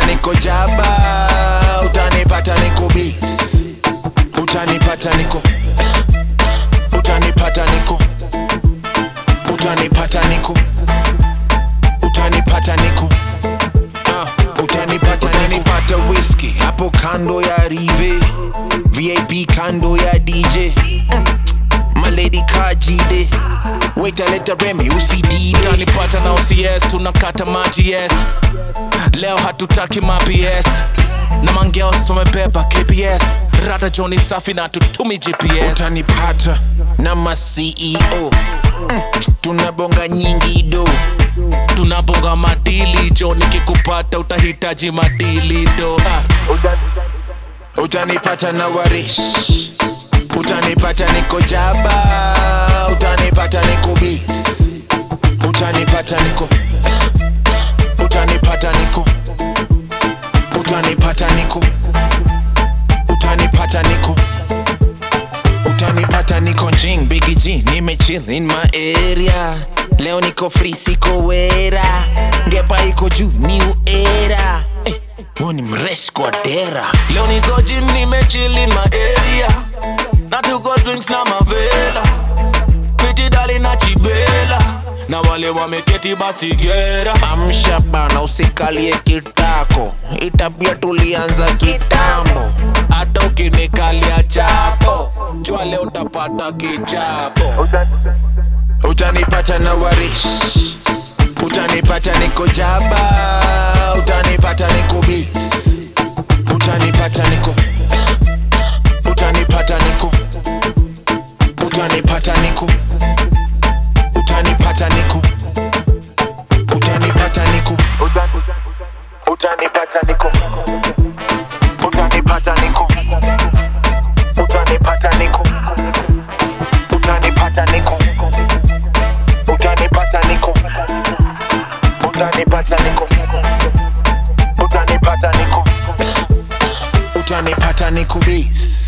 utanipata niko jaba utanipata niko bis utanipata niko utanipata niko utanipata niko utanipata niko Ah, utanipata utanipata whisky hapo kando ya rive vip kando ya dj maledi kajide waitaleta remi usidide utanipata na OCS tunakata maji yes leo hatutaki maps na mangeo somebeba kps rada joni safi na tutumi gps utanipata na maceo mm, tunabonga nyingi do tunabonga madili jo nikikupata utahitaji madili do ah. utanipata na warish utanipata niko jaba utanipata niko bis utanipata niko utanipata niko utanipata niko utanipata niko utanipata niko jing bigi g nimechill in my area leo niko free siko wera ngepa iko juu new era eh, huo ni mresh kwa dera leo niko jim nimechili ma area na tuko drinks na mavela piti dali na chibela na wale wameketi basi gera amsha bana usikalie kitako itabia tulianza kitambo hata ukinikalia chapo jua leo utapata kichapo utanipata na warish utanipata niko jaba utanipata niko bis utanipata niko utanipata niko utanipata niko utanipata niko utanipata niko utanipata niko utanipata niko utanipata niko utanipata niko utanipata niko utanipata niko utanipata niko utanipata niko bis